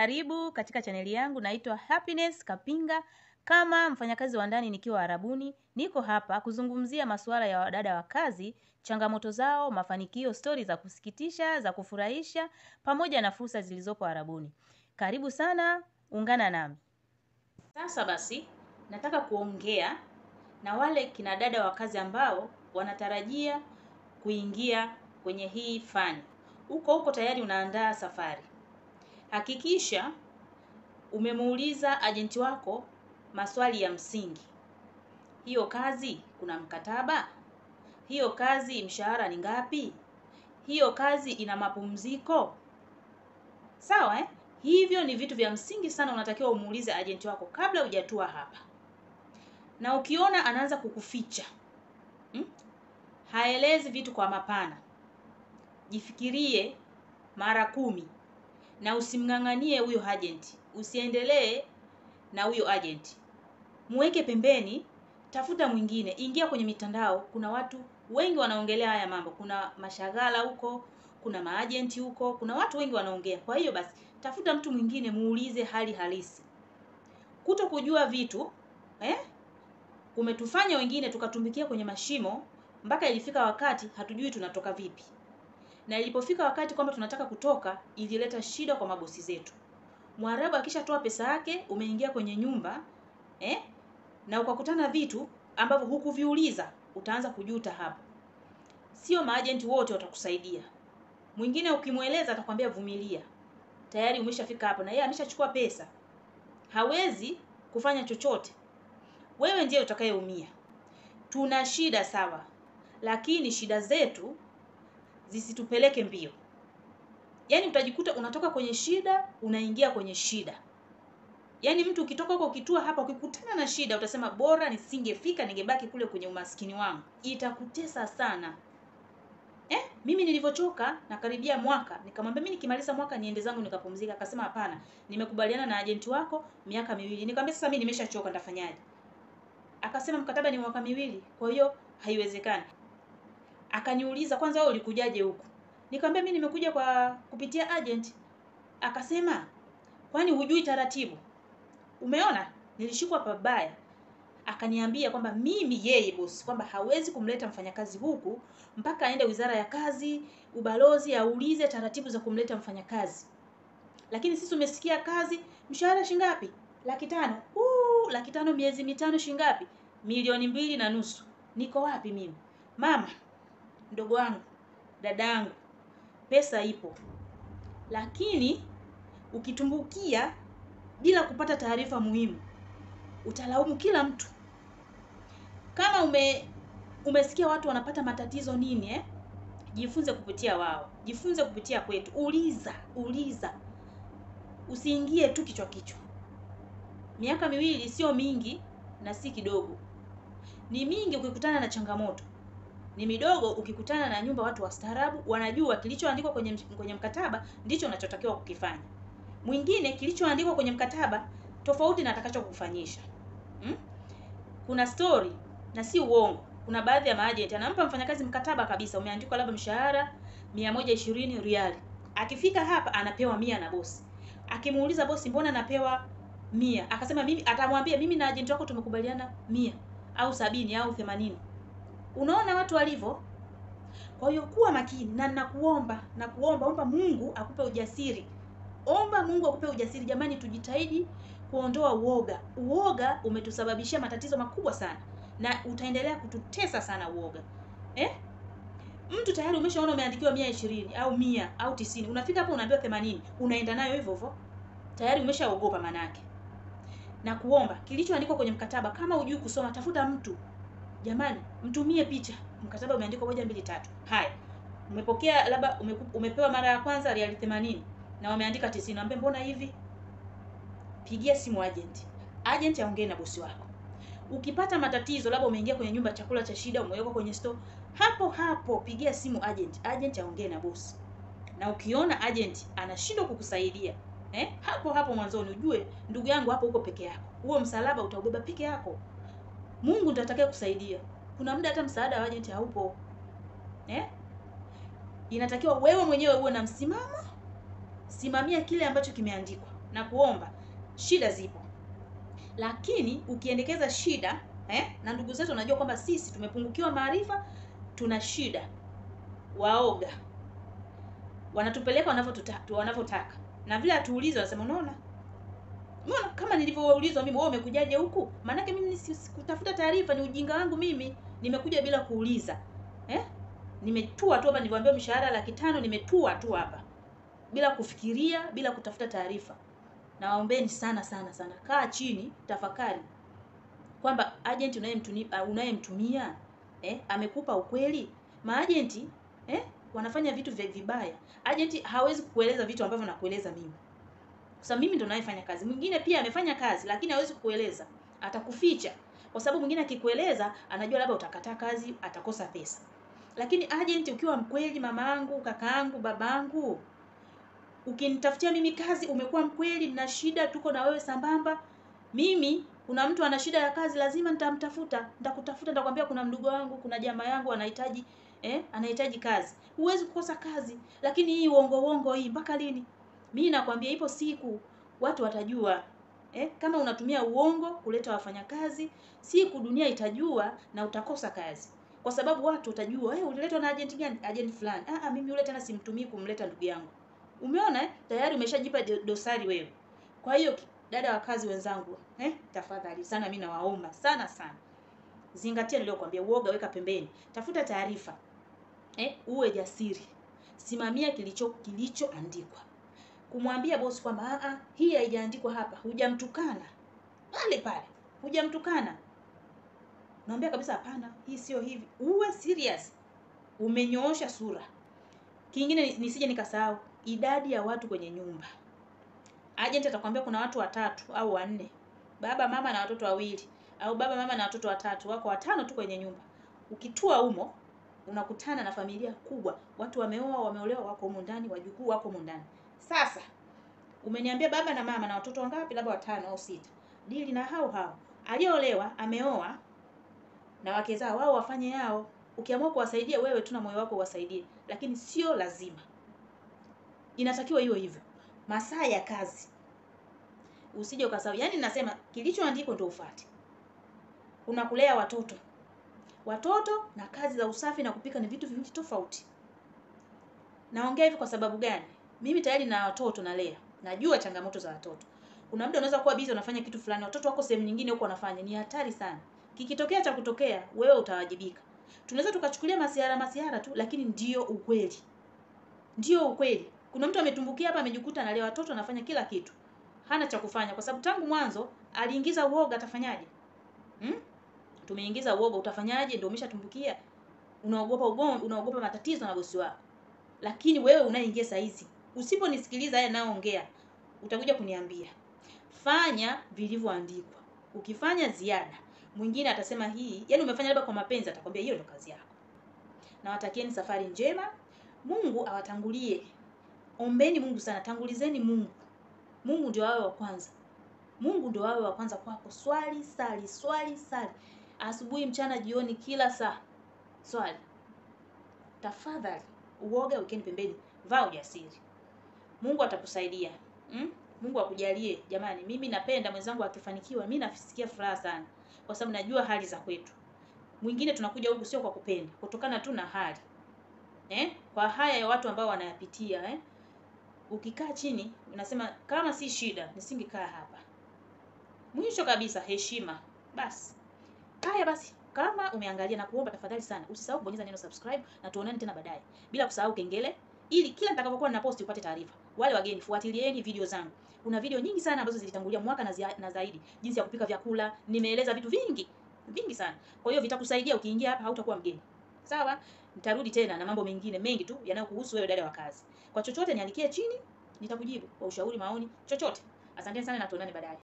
Karibu katika chaneli yangu, naitwa Happiness Kapinga. Kama mfanyakazi wa ndani nikiwa Arabuni, niko hapa kuzungumzia masuala ya wadada wa kazi, changamoto zao, mafanikio, stori za kusikitisha, za kufurahisha, pamoja na fursa zilizopo Arabuni. Karibu sana, ungana nami. Sasa basi, nataka kuongea na wale kina dada wa kazi ambao wanatarajia kuingia kwenye hii fani. Huko huko tayari unaandaa safari. Hakikisha umemuuliza ajenti wako maswali ya msingi. Hiyo kazi kuna mkataba? Hiyo kazi mshahara ni ngapi? Hiyo kazi ina mapumziko? Sawa eh? Hivyo ni vitu vya msingi sana unatakiwa umuulize ajenti wako kabla hujatua hapa. Na ukiona anaanza kukuficha hmm? haelezi vitu kwa mapana, jifikirie mara kumi na usimng'ang'anie huyo agent, usiendelee na huyo agent, muweke pembeni, tafuta mwingine, ingia kwenye mitandao. Kuna watu wengi wanaongelea haya mambo, kuna mashaghala huko, kuna maajenti huko, kuna watu wengi wanaongea. Kwa hiyo basi, tafuta mtu mwingine, muulize hali halisi. Kuto kujua vitu eh, kumetufanya wengine tukatumbikia kwenye mashimo mpaka ilifika wakati hatujui tunatoka vipi na ilipofika wakati kwamba tunataka kutoka, ilileta shida kwa mabosi zetu. Mwarabu akishatoa pesa yake, umeingia kwenye nyumba eh, na ukakutana vitu ambavyo hukuviuliza, utaanza kujuta hapo. Sio maajenti wote watakusaidia. Mwingine ukimweleza atakwambia vumilia, tayari umeshafika hapo, na yeye ameshachukua pesa, hawezi kufanya chochote. Wewe ndiye utakayeumia. Tuna shida sawa, lakini shida zetu zisitupeleke mbio. Yaani utajikuta unatoka kwenye shida unaingia kwenye shida. Yaani mtu ukitoka huko ukitua hapa ukikutana na shida utasema bora nisingefika ningebaki kule kwenye umaskini wangu. Itakutesa sana. Eh, mimi nilivyochoka na karibia mwaka nikamwambia mimi nikimaliza mwaka niende zangu nikapumzika. Akasema hapana, nimekubaliana na ajenti wako miaka miwili. Nikamwambia sasa mimi nimeshachoka nitafanyaje? Akasema mkataba ni mwaka miwili, kwa hiyo haiwezekani. Akaniuliza kwanza, wewe ulikujaje huku? Nikamwambia mimi nimekuja kwa kupitia agent. Akasema kwani hujui taratibu? Umeona nilishikwa pabaya. Akaniambia kwamba mimi yeye bosi, kwamba hawezi kumleta mfanyakazi huku mpaka aende wizara ya kazi, ubalozi, aulize taratibu za kumleta mfanyakazi. Lakini sisi umesikia kazi, mshahara shingapi? Laki tano. Uh, laki tano miezi mitano shingapi? Milioni mbili na nusu. Niko wapi mimi? Mama, mdogo wangu, dada yangu, pesa ipo, lakini ukitumbukia bila kupata taarifa muhimu utalaumu kila mtu. Kama ume umesikia watu wanapata matatizo nini eh? Jifunze kupitia wao, jifunze kupitia kwetu. Uliza, uliza, usiingie tu kichwa kichwa. Miaka miwili sio mingi na si kidogo, ni mingi ukikutana na changamoto ni midogo ukikutana na nyumba watu wastaarabu wanajua kilichoandikwa kwenye kwenye mkataba ndicho unachotakiwa kukifanya. Mwingine kilichoandikwa kwenye mkataba tofauti na atakachokufanyisha. Hmm? Kuna story na si uongo. Kuna baadhi ya maajenti anampa mfanyakazi mkataba kabisa umeandikwa labda mshahara 120 riali. Akifika hapa anapewa mia na bosi. Akimuuliza bosi, mbona napewa mia? Akasema mimi, atamwambia mimi na ajenti wako tumekubaliana mia au sabini au themanini. Unaona watu walivyo. Kwa hiyo kuwa makini, na nakuomba nakuomba, omba Mungu akupe ujasiri, omba Mungu akupe ujasiri. Jamani, tujitahidi kuondoa uoga. Uoga umetusababishia matatizo makubwa sana, na utaendelea kututesa sana uoga eh? Mtu tayari umeshaona umeandikiwa mia ishirini au mia au tisini, unafika hapo unaambiwa themanini, unaenda nayo hivyo hivyo, tayari umeshaogopa manake. Na kuomba kilichoandikwa kwenye mkataba, kama hujui kusoma, tafuta mtu Jamani, mtumie picha. Mkataba umeandikwa moja mbili tatu. Haya, umepokea labda ume, umepewa mara ya kwanza riali 80 na wameandika 90. Ambe mbona hivi? Pigia simu agent. Agent aongee na bosi wako. Ukipata matatizo, labda umeingia kwenye nyumba chakula cha shida, umewekwa kwenye store, hapo hapo pigia simu agent. Agent aongee na bosi. Na ukiona agent anashindwa kukusaidia, eh, hapo hapo mwanzoni ujue ndugu yangu, hapo uko peke yako. Huo msalaba utaubeba peke yako. Mungu ndiye atakaye kusaidia. Kuna muda hata msaada wa agent haupo. Eh? Inatakiwa wewe mwenyewe uwe na msimamo, simamia kile ambacho kimeandikwa. na kuomba, shida zipo, lakini ukiendekeza shida eh, na ndugu zetu wanajua kwamba sisi tumepungukiwa maarifa, tuna shida, waoga wanatupeleka wanavyotaka wanavyotaka, na vile hatuulize, wanasema unaona Umeona kama nilivyoulizwa mimi, wewe umekujaje huku? Maanake mimi sikutafuta taarifa, ni ujinga wangu mimi, nimekuja bila kuuliza eh? Nimetua tu hapa, nilivyoambiwa mshahara laki tano, nimetua tu hapa bila kufikiria, bila kutafuta taarifa. Nawaombeni sana sana sana, kaa chini, tafakari kwamba agent unayemtumia unayemtumia eh, amekupa ukweli. Maagenti eh, wanafanya vitu vya vibaya. Agent hawezi kukueleza vitu ambavyo nakueleza mimi sasa mimi ndo nayefanya kazi. Mwingine pia amefanya kazi lakini hawezi kukueleza, atakuficha kwa sababu mwingine akikueleza anajua labda utakataa kazi, atakosa pesa. Lakini agent ukiwa mkweli, mamaangu, kakaangu, babangu, ukinitafutia mimi kazi, umekuwa mkweli, nina shida, tuko na wewe sambamba. Mimi kuna mtu ana shida ya kazi, lazima nitamtafuta, nitakutafuta, nitakwambia kuna mdogo wangu, kuna jamaa yangu anahitaji eh, anahitaji kazi. Huwezi kukosa kazi, lakini hii uongo uongo hii mpaka lini? Mimi nakwambia ipo siku watu watajua eh, kama unatumia uongo kuleta wafanyakazi, siku dunia itajua na utakosa kazi, kwa sababu watu watajua eh, uliletwa na agent gani? Agent fulani. Ah, mimi yule tena simtumii kumleta ndugu yangu. Umeona eh? Tayari umeshajipa dosari wewe. Kwa hiyo dada wa kazi wenzangu eh, tafadhali sana, mimi nawaomba sana sana, zingatia niliyokuambia. Uoga weka pembeni, tafuta taarifa eh, uwe jasiri, simamia kilicho kilichoandikwa kumwambia bosi kwamba a hii haijaandikwa hapa, hujamtukana pale pale, hujamtukana, naambia kabisa hapana, hii sio hivi. Uwe serious, umenyoosha sura. Kingine nisije nikasahau, idadi ya watu kwenye nyumba. Agent atakwambia kuna watu watatu au wanne, baba mama na watoto wawili, au baba mama na watoto watatu, wako watano tu kwenye nyumba. Ukitua humo unakutana na familia kubwa, watu wameoa, wameolewa, wako humo ndani, wajukuu wako humo ndani. Sasa umeniambia baba na mama na watoto wangapi? Labda watano au sita. Dili na hao hao. Aliyeolewa ameoa na wake zao, wao wafanye yao. Ukiamua kuwasaidia wewe tu na moyo wako uwasaidie, lakini sio lazima. Inatakiwa iwe hivyo. Masaa ya kazi usije ukasahau. Yaani nasema kilichoandikwa ndio ufuate. Kuna kulea watoto, watoto na kazi za usafi na kupika ni vitu viwili tofauti. Naongea hivi kwa sababu gani? Mimi tayari na watoto nalea, najua changamoto za watoto. Kuna muda unaweza kuwa busy unafanya kitu fulani, watoto wako sehemu nyingine huko wanafanya, ni hatari sana. Kikitokea cha kutokea, wewe utawajibika. Tunaweza tukachukulia masiara masiara tu, lakini ndio ukweli, ndio ukweli. Kuna mtu ametumbukia hapa, amejikuta analea watoto, anafanya kila kitu, hana cha kufanya, kwa sababu tangu mwanzo aliingiza uoga. Atafanyaje? hmm? Tumeingiza uoga, utafanyaje? Ndio umeshatumbukia, unaogopa ugomvi, unaogopa matatizo na bosi wako. Lakini wewe unaingia saa hizi Usiponisikiliza haya naongea, utakuja kuniambia. Fanya vilivyoandikwa. Ukifanya ziada, mwingine atasema hii, yani umefanya labda kwa mapenzi, atakwambia hiyo ndio kazi yako. Na watakieni safari njema, Mungu awatangulie. Ombeni Mungu sana, tangulizeni Mungu. Mungu ndio awe wa kwanza. Mungu ndio awe wa kwanza kwako. Swali, sali, swali, sali, asubuhi, mchana, jioni, kila saa swali. Tafadhali uoga wekeni pembeni, vaa ujasiri. Mungu atakusaidia. Mm? Mungu akujalie. Jamani, mimi napenda mwenzangu akifanikiwa, mimi nasikia furaha sana, kwa sababu najua hali za kwetu. Mwingine tunakuja huku sio kwa kupenda, kutokana tu na hali eh, kwa haya ya watu ambao wanayapitia eh. Ukikaa chini unasema kama si shida nisingekaa hapa. Mwisho kabisa, heshima. Basi haya basi, kama umeangalia na kuomba, tafadhali sana usisahau kubonyeza neno subscribe, na tuonane tena baadaye, bila kusahau kengele ili kila nitakapokuwa ninaposti upate taarifa. Wale wageni, fuatilieni video zangu. Kuna video nyingi sana ambazo zilitangulia mwaka na, zia, na zaidi, jinsi ya kupika vyakula. Nimeeleza vitu vingi vingi sana, kwa hiyo vitakusaidia. Ukiingia hapa hautakuwa mgeni, sawa? Nitarudi tena na mambo mengine mengi tu yanayokuhusu wewe, dada wa kazi. Kwa chochote niandikie chini, nitakujibu kwa ushauri, maoni, chochote. Asanteni sana na tuonane baadaye.